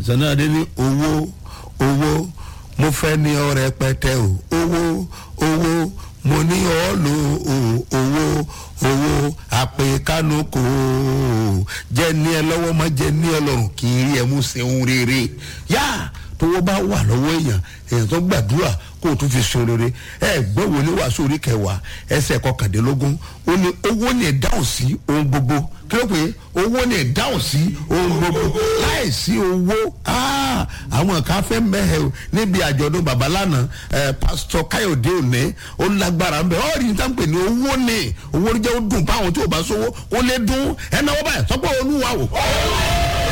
sanade ní owó owó mo fẹ́ ní ọrẹ pẹtẹ o owó owó mo ní ọ lo o- owó owó àpè kánú kò jẹ ní ẹ lọ́wọ́ má jẹ ní ẹ lọ́rùn kì í rí ẹ mú sẹ́hun rere yá tówó bá wà lọ́wọ́ èèyàn èèyàn tó gbàdúrà kó o tún fi sun rere ẹ gbọ́ wo ní wàásù orí kẹwàá ẹsẹ̀ kọkàndínlógún ó ní owó ní ìdáhùn sí ohun gbogbo kí ló pé owó ní ìdáhùn sí ohun gbogbo láì sí owó ah, àwọn kan fẹ́ mẹ́hẹ̀ o níbi àjọ̀dún bàbá lánàá ẹ pásítọ̀ káyọ̀dé òní ó lágbára ńbẹ ọ́ rí ní táwọn pè ní owó ní owó jẹ́ ó dùn báwọn tí ò bá sówó ó lé dún ẹ náwó báyìí sọ́pọ̀ olúwa o